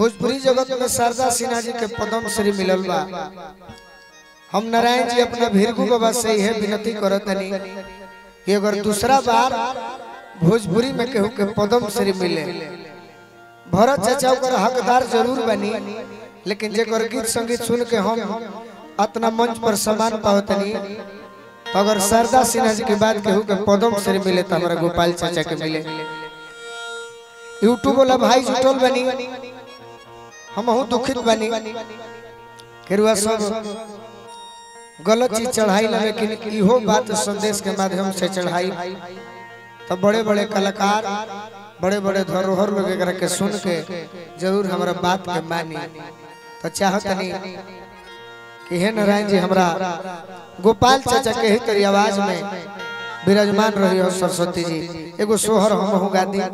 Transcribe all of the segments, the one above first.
भोजपुरी जगत में शारदा सिन्हा जी के पदम श्री मिलल बा हम नारायण जी अपना भीरगु बाबा से यह विनती करत हनी कि अगर दूसरा बार भोजपुरी में केहू के पदम श्री मिले भरत चाचा ओकर हकदार जरूर बनी लेकिन जेकर गीत संगीत सुन के हम अपना मंच पर सम्मान पावतनी तो अगर शारदा सिन्हा जी के बाद केहू के पदम श्री मिले तो हमारा गोपाल चाचा के मिले यूट्यूब वाला भाई जुटल बनी हम बहुत दुखित बनी केरुआ सब गलत चीज चढ़ाई ना लेकिन इहो बात संदेश के माध्यम से चढ़ाई तो बड़े बड़े कलाकार बड़े बड़े धरोहर लोग एकरा के सुन के जरूर हमारा बात के मानी तो चाहत नहीं कि हे नारायण जी हमरा गोपाल चाचा के ही तेरी आवाज में विराजमान रही हो सरस्वती जी एगो सोहर हम हूँ गा दी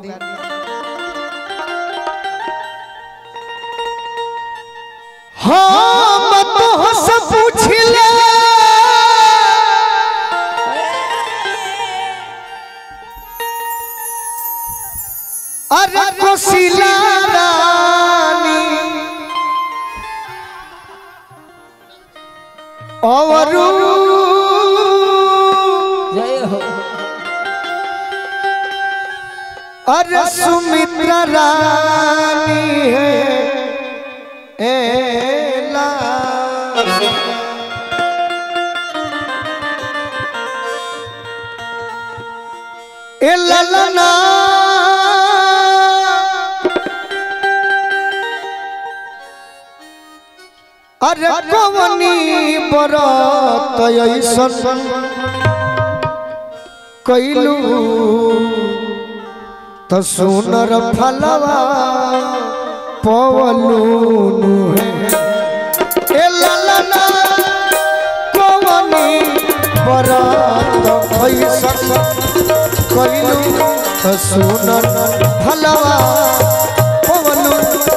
हम तो से पूछ ले अरे कोशिला रानी और जय हो अरे सुमित्रा रानी है एला ए ललना अरे कवनी बरत ऐसन कैलू तो सुनर फलवा पवलूनु है ए ललना कवनी बरत ऐसन कैलू तो सुनर फलवा पवलूनु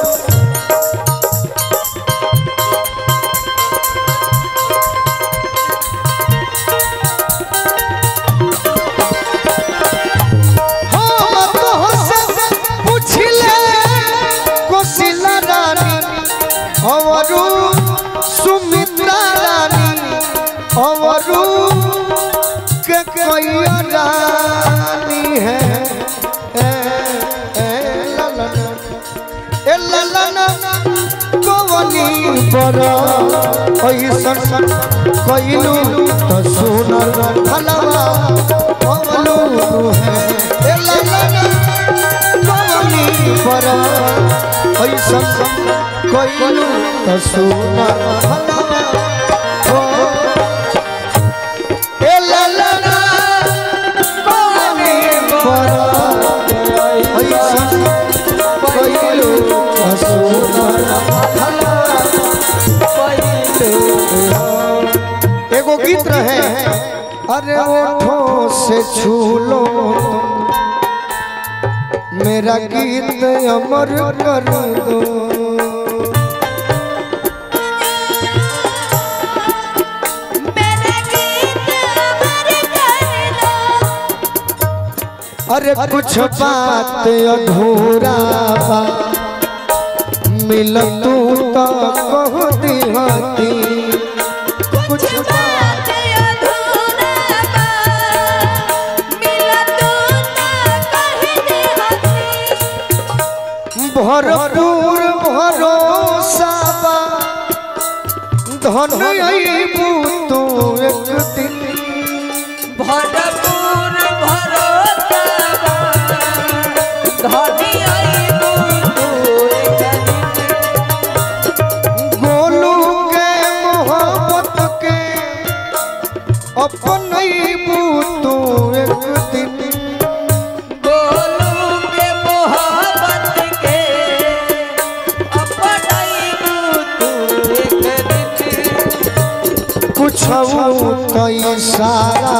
हम तोहसे पुछले कोशिला रानी अवरु सुमित्रा रानी अवरु के कोई रानी है ए, ए, ललना, ए ललना कवनी पर ऐसन कैलू तो सुनर फलवा पवलू है ए ललना कवनी पर ऐसन कैलू तो सुनर फलवा हो। ए ललना कवनी पर ऐसन कैलू तो सुनर फलवा एगो गीत रहे अरे ओठों से छू लो मेरा गीत अमर कर दो मेरा गीत अमर कर दो अरे कुछ बात अधूरा बा मिल तू तो कह दिहती कुछ बात अधूरा बा मिला तू ना कह दे हसी भरपूर भरोसा बा धन अईबू तू एक दिन भरपूर भरोसा धनी आईबू तू एक दिन। गोलू के मोहब्बत के अपन तू एक दिन गोलू के मोहब्बत के अपन आईबू तू एक दिन। कुछ तो इशारा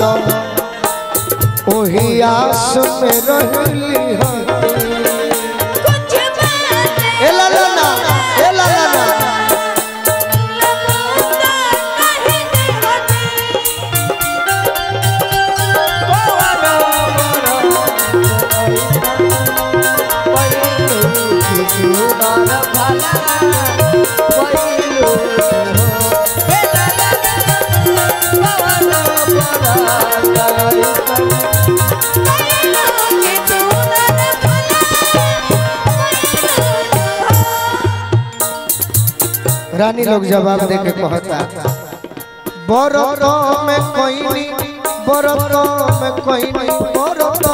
दो ओही आस में रहली हती कुछ बात ए ला ला ना ए ला ला ना लगूंगा कह दे हसी कोवनो बड़ो पहिलू की सुनर भला कोइलू हे लाला पवन पराग रानी लोग जवाब दे के कहता बरतो में कोई नहीं बरतो में कोई नहीं बरतो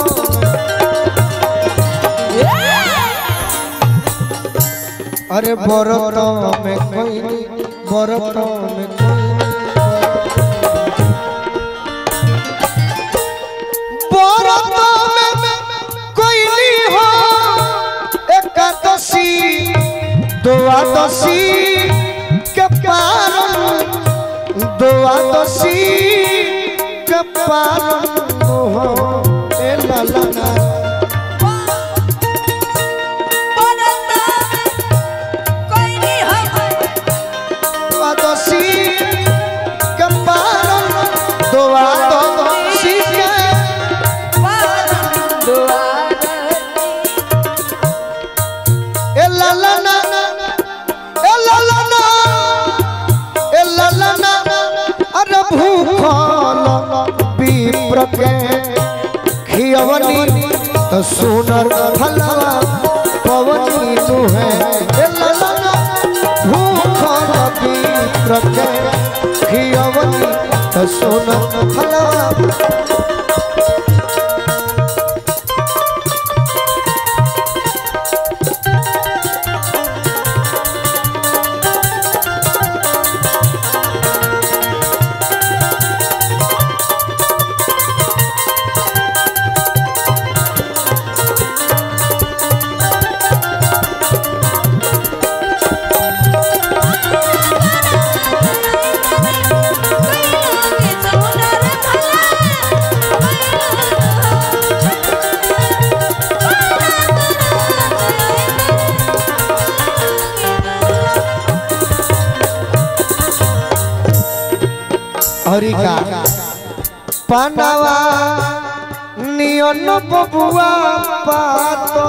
अरे बरतो में कोई नहीं बरतो में कोई नहीं बरतो में कोई नहीं हो एकादशी द्वादशी के पारण द्वादशी के पारण हो ए ललना द्वादशी के पारण द्वादशी के ए ललना ए ललना ए ललना अरे भूखल विप्र के खियवनी तो सुनर फलवा पवनी तू है ए ललना भूखल विप्र के खियवनी तो सुनर फलवा हरिका पानवा नियन बबुआ पातो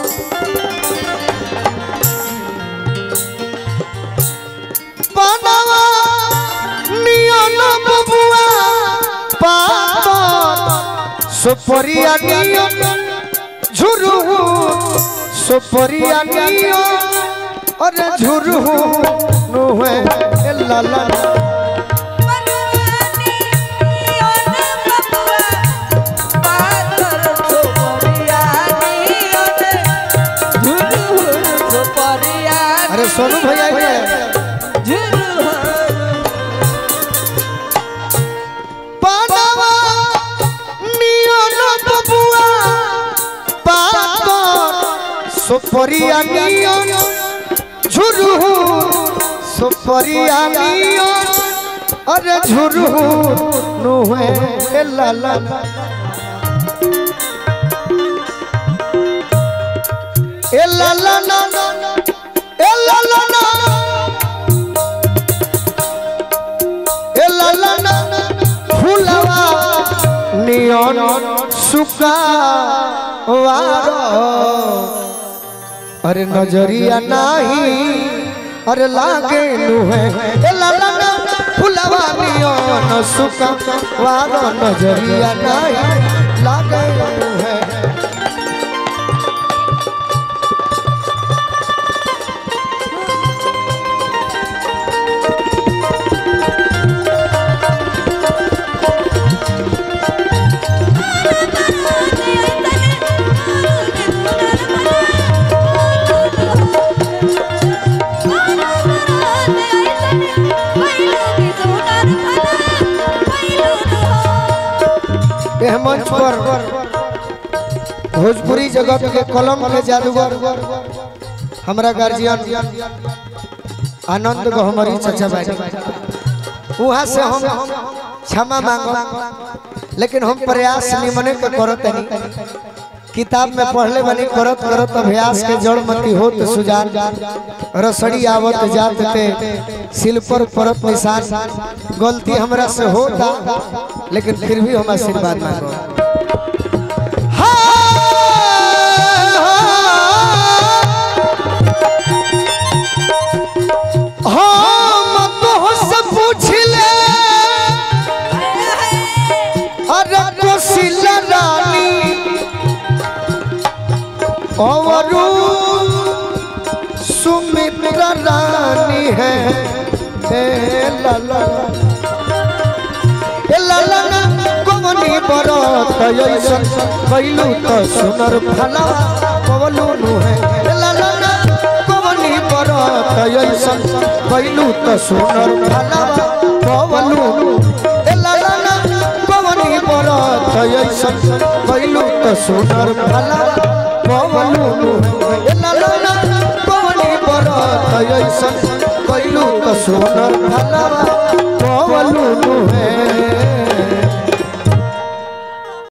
पानवा नियन बबुआ पातो सुपरिया नियन झुरु सुपरिया नियन अरे झुरु नुहे ला ला अरे सोनू भैया के पानवा नियन बबुआ पातर सुपरिया नियन झुरु सुपरिया नियन अरे झुरु नुहे ए ला ला ला। ए ला ला ला ए ला ला ला ए ला ला ला फूलवा नियन सुकावारो अरे नजरिया नाही अरे लागे नुहे ए ला ला ला फूलवा नियन सुकावारो नजरिया नाही लागे नुहे एह मंच पर भोजपुरी जगत के कलम के जादूगर हमरा गार्जियन आनंद गहमरी चचा भाई वहाँ से हम क्षमा मांगो लेकिन हम प्रयास निमने के करत नहीं किताब में पढ़ले बनी करत करत अभ्यास के जड़ मती होत सुजान रसड़ी आवत जात ते सिल पर परत निशान गलती हमरा से होता लेकिन फिर भी हम आशीर्वाद मांगो हाँ, हाँ, कंवरू सुमित्रा रानी है हे लाला ए लाला ना कवनी बरत ऐसन कैलू त सुनर फला पवलू नु है ए लाला ना कवनी बरत ऐसन कैलू त सुनर फला पवलू नु ए लाला ना कवनी बरत ऐसन कैलू त सुनर फला पवलू नु ए लाला ना कवनी बरत ऐसन कैलू त सुनर फला